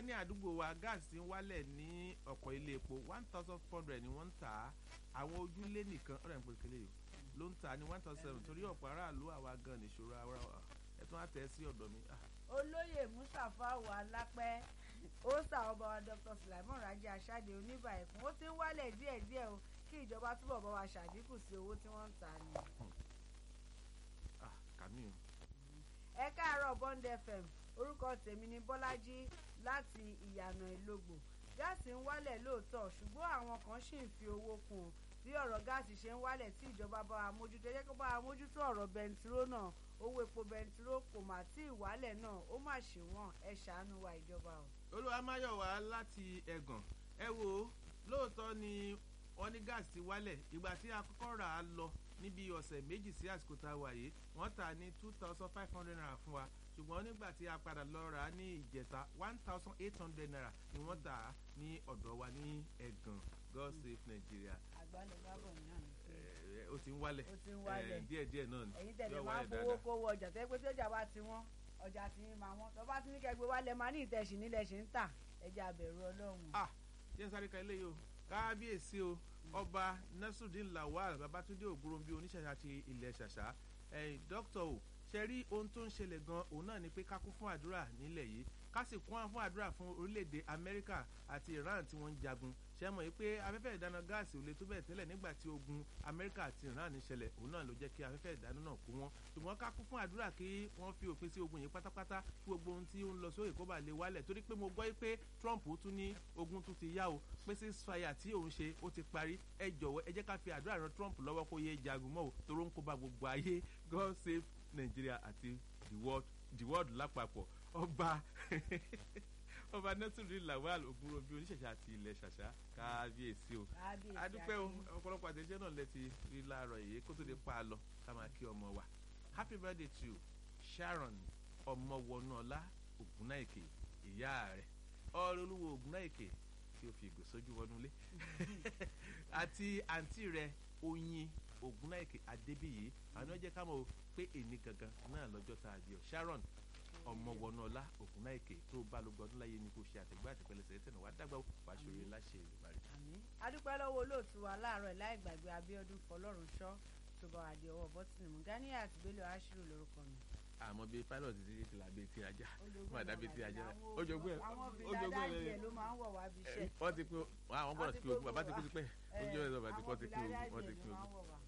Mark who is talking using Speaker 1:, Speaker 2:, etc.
Speaker 1: ní àdúgbò wa gáàsì ti ń wálẹ̀ ní ọ̀pọ̀ ilé epo one thousand four hundred ni wọ́n ń tà á àwọn ojúlé nìkan ọ̀rẹ́ ń pè kélé yìí ló ń tà á ní one thousand seven torí ọ̀pọ̀ aráàlú àwa gan nìṣòro ara wa ẹ̀tún á tẹ̀ ẹ́ sí ọ̀dọ̀ mi. ah,
Speaker 2: olóyè mustapha wà lápẹ́ ó sà ọba wa dr sulaimon raji aṣáde oníbà ẹ̀kún ó ti ń wálẹ̀ díẹ̀díẹ̀ o kí ìjọba túbọ̀ bá wa ṣàdínkù sí owó tí wọ́n ń tà ní.
Speaker 1: ah, kàmí o.
Speaker 2: ẹ káàárọ̀ bond fm orúkọ tèmi ni bọ́lájí láti ìyànà ìlógbò gáàsì ń wálẹ̀ lóòótọ́ ṣùgbọ́n àwọn kan ṣì ń fi owó kún un bí ọ̀rọ̀ gáàsì ṣe ń wálẹ̀ tí ìjọba bá wa mójútó ẹ jẹ́ kó bá wa mójútó ọ̀rọ̀ bẹntiró náà owó epo bẹntiró kò mà tí ì wálẹ̀ náà ó mà ṣe wọ́n ẹ ṣàánú wa ìjọba o.
Speaker 1: olúwa máyọ̀wá láti ẹ̀gàn ẹ wo lóòótọ́ ni wọ́n ní gáàsì ti wálẹ̀ ìgbà tí a kọ́kọ́ rà á lọ níbi ọ̀sẹ̀ méjì sí àsìkò tá a wà yìí wọ́n tà á ní two thousand five hundred naira fún wa ṣùgbọ́n nígbà tí a padà lọ rà á ní ìjẹta one thousand eight hundred naira ni wọ́n tà á ní ọ̀dọ̀ wa ní ẹ̀gàn god save nigeria
Speaker 2: àgbálẹ̀ bábọ̀ náà ni pé
Speaker 1: ẹ, ó ti ń wálẹ̀
Speaker 2: ó ti ń wálẹ̀.
Speaker 1: ẹ, díẹ̀díẹ̀ náà ni
Speaker 2: ẹ̀yin tẹ̀lé
Speaker 1: yóò
Speaker 2: máa ń
Speaker 1: wálẹ̀
Speaker 2: fowó
Speaker 1: dáadáa.
Speaker 2: kówó ọjà tẹ́ pé tí ọjà bá ti wọ́n ọjà ti ń máa wọ́n tó bá ti ní kẹgbẹ́ wálẹ̀ máa ní ìtẹ̀sí nílẹ̀ ṣe ń tà ẹja abẹ̀rù ọlọ́run.
Speaker 1: ah jẹ́ n sáré ka eléyìí o kábíyèsí o ọba nasrudeen lawal babatunde ògúnròmbí oníṣẹ̀ṣà ti ilẹ̀ ṣàṣà ẹ̀yìn dókítà o ṣe rí ohun tó ń ṣẹlẹ̀ gan òun náà ni pé ká kún fún àdúrà nílẹ̀ yìí ká sì kún fún àdúrà fún orílẹ̀-èdè amẹ́ríkà àti iran tí wọ́n ń jagun ṣe mọ̀ pé afẹ́fẹ́ ìdáná gáàsì ò lè tó bẹ́ẹ̀ tẹ́lẹ̀ nígbà tí ogun amẹ́ríkà àti iran ń ṣẹlẹ̀ òun náà ló jẹ́ kí afẹ́fẹ́ ìdáná náà kó wọn ṣùgbọ́n ká kún fún àdúrà kí wọ́n fi òpin sí ogun yìí pátápátá kí gbogbo ohun tí ó ń lọ sókè kó bá lè wálẹ̀ torí pé mo gbọ́ pé trump tún ní ogun tún ti yá o pé ceasefire tí òun ṣe ó ti parí ẹ jọ̀wọ́ ẹ jẹ́ ká fi àdúrà ran trump lọ́wọ́ kó yé jagun mọ́ o torí ó ń kó bá gbogbo ayé god save nigeria àti the world the world lápapọ̀ ọba ọba nẹ́tùrú lawal ogunrobi oníṣẹ̀ṣẹ̀ àti ilẹ̀ ṣàṣà kábíyèsí o
Speaker 2: Kábíyèsí
Speaker 1: adúpẹ́ o
Speaker 2: Akin.
Speaker 1: ọ̀pọ̀lọpọ̀ àtẹ̀jẹ́ náà lẹ́ti rí láàárọ̀ yìí kó tó lè pa á lọ ká máa kí ọmọ wa happy birthday to you sharon ọmọwọnọlá ògúnnáìkè ìyá rẹ̀ ọ̀rẹ́ olúwo ògúnnáìkè tí ó fi ìgò sójú wọnúlé àti àǹtí rẹ̀ oyin ògúnnáìkè adébíyì àwọn ọjọ́ ká mọ̀ o pé èní gangan náà lọ́jọ́ tá a bí ọ sharon ọmọwọnọlá ògúnnáìkè tó bá ló gbọdún láyé ni kò ṣe àtẹgbẹ́ àtẹpẹlẹsẹ tẹnu wàá dàgbà wàá ṣòro láṣẹ ìlúbarí.
Speaker 2: Àmín. adúpẹ́ lọ́wọ́ olóòtú wa láàárọ̀ ẹ̀ láì gbàgbé abíọ́dún fọlọ́runṣọ́ tó bá wà di ọwọ́ bọ́tìnì mú ganiya àti bello ashiru lórúkọ mi.
Speaker 1: àmọ́ bíi pilot ti ti là bíi ti ajá
Speaker 2: Ológun
Speaker 1: wọn àdá bíi ti ajá
Speaker 2: àwọn-
Speaker 1: ojoogun ẹ
Speaker 2: àwọn
Speaker 1: ojoogun
Speaker 2: fìlà
Speaker 1: ẹ
Speaker 2: dáìjẹ ló máa ń wọ̀ wá bí iṣẹ́.
Speaker 1: wọ́n ti pé àwọn gbọ́dọ̀ ti pé ogun bàbá ti kú ti pẹ́ ojú ẹ̀ lọ́ba ti kọ́ ti pé
Speaker 2: àwọn
Speaker 1: ogun wọ́n
Speaker 2: fìlà
Speaker 1: ti pé
Speaker 2: dáìjẹ ló
Speaker 1: ogun
Speaker 2: máa ń wọ̀ wá.